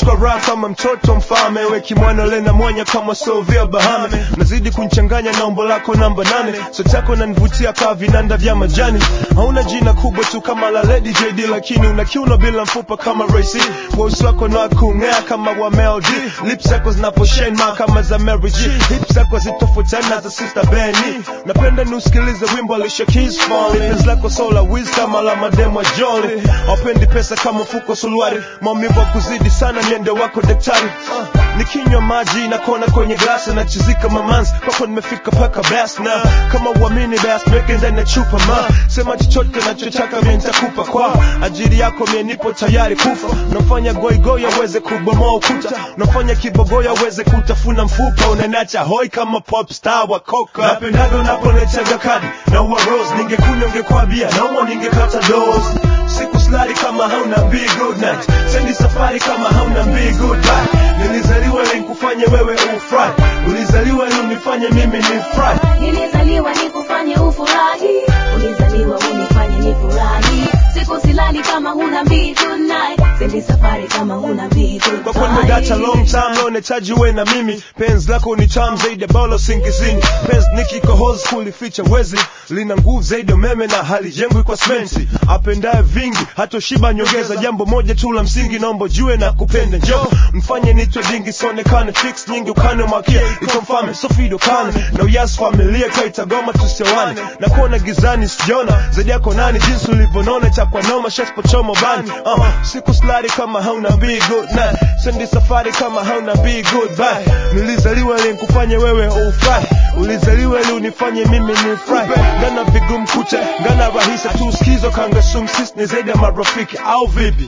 naishi kwa raha kama mtoto mfalme weki mwana lena mwanya kama sovia bahame nazidi kunchanganya na umbo lako namba nane so chako nanivutia kaa vinanda vya majani hauna jina kubwa tu kama la Lady JD lakini una kiuno bila mfupa kama Ray-C voice wako na kung'aa kama wa Mel D lips zako zinaposhine ma kama za Mary G hips zako zitofautiana za Sister Benny napenda niusikilize wimbo Alicia Keys Falling penzi lako sola wiz kama la mademo Jolly hapendi pesa kama mfuko suluari maumivu ya kuzidi sana niende wako daktari uh, nikinywa maji na kona kwenye glasi na chizika mamanzi kwako nimefika paka bas na kama uamini bas meke ndani ya chupa ma sema chochote nachotaka mimi nitakupa kwa ajili yako mimi nipo tayari kufa nafanya goigoi aweze kubomoa ukuta nafanya kibogoyo aweze kutafuna mfupa unanacha hoi kama pop star wa coca napendaga unapolechaga kadi na uwa rose ningekunywa ungekwambia nauma ningekata dose siku slari kama hauna be good night sendi safari kama hauna be good bye nilizaliwa ili nikufanye wewe ufurahi ulizaliwa ili unifanye mimi nifurahi Nilizaliwa nikufanye ufurahi, ulizaliwa unifanye nifurahi. Siku silali kama huna be good night, sendi safari kama huna be good kwa kweli nimegacha long time leo nahitaji uwe na mimi penzi lako ni tamu zaidi ya balo singizini penzi nikiko hozi kulificha wezi lina nguvu zaidi ya umeme na halijengwi kwa sementi apendaye vingi hatoshiba nyongeza jambo moja tu la msingi naomba jue na kupenda njo mfanye nitwe dingi sionekane fix nyingi ukane mwakia iko mfame sofido kane na uyas familia kaitagoma tusiwane na kuona gizani sijaona zaidi yako nani jinsi ulivyonona chakwa noma shaspochomo bani uh, siku slari kama hauna be good night sendi safari kama hauna be good bye nilizaliwa ili nikufanye wewe ufurahi ulizaliwa ili unifanye mimi nifurahi ngana vigumu kucha ngana rahisi tu skizo kanga sumsis ni zaidi ya marafiki au vipi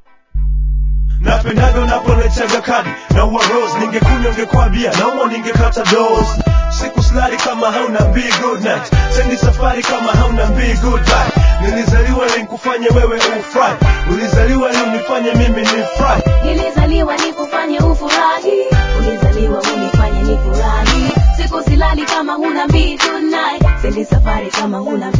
napendaga unapolechaga kadi na uwa rose ningekunywa ungekwambia nauma ningekata dose siku slari kama hauna be good night sendi safari kama hauna be good bye nilizaliwa ili nikufanye wewe ufurahi ulizaliwa ili unifanye mimi nifurahi Nilizaliwa nikufanye ufurahi, ulizaliwa unifanye nifurahi. Siku silali kama huna be good night, sendi safari kama huna